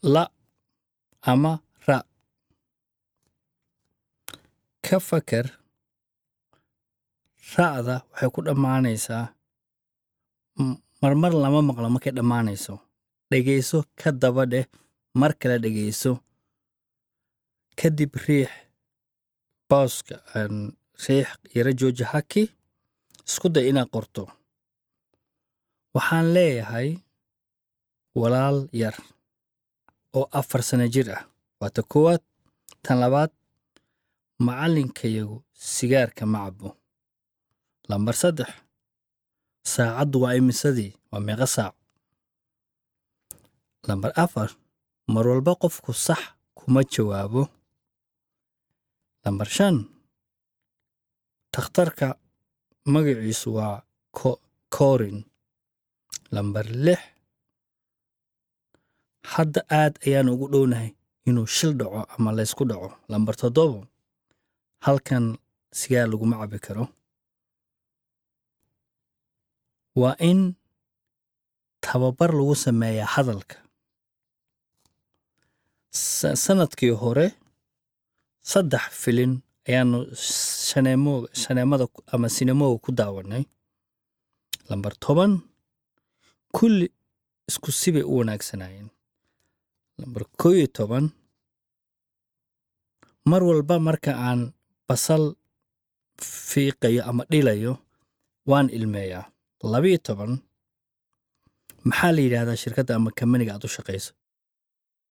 la ama ra ka fakar ra'da waxay ku dhammaanaysaa m- marmar lama maqlo markay dhammaanayso dhegayso ka daba dheh mar kale dhegayso kadib riix booska aan riix yara jooji haki isku day inaad qorto waxaan leeyahay walaal yar oo afar sano jir ah waa ta koowaad tan labaad macallinkayagu sigaarka ma cabo lambar saddex saacaddu waa imisadii waa meeqa saac lambar afar mar walba qofku sax kuma jawaabo lambar shan takhtarka magaciisu waa ko- korin lambar lix hadda aad ayaan ugu dhownahay inuu shil dhaco ama laysku dhaco lambar toddobo halkan sigaar laguma cabi karo waa in tababar lagu sameeyaa hadalka Sa- sanadkii hore saddex filin ayaanu shaneemo shaneemada ku- ama sinemoga ku daawanay lambar toban kulli isku sibay u wanaagsanaayeen lambar koo iyo toban mar walba marka aan basal fiiqayo ama dhilayo waan ilmeeyaa labiyo toban maxaa la yidhaahdaa shirkadda ama kamaniga aad u shaqayso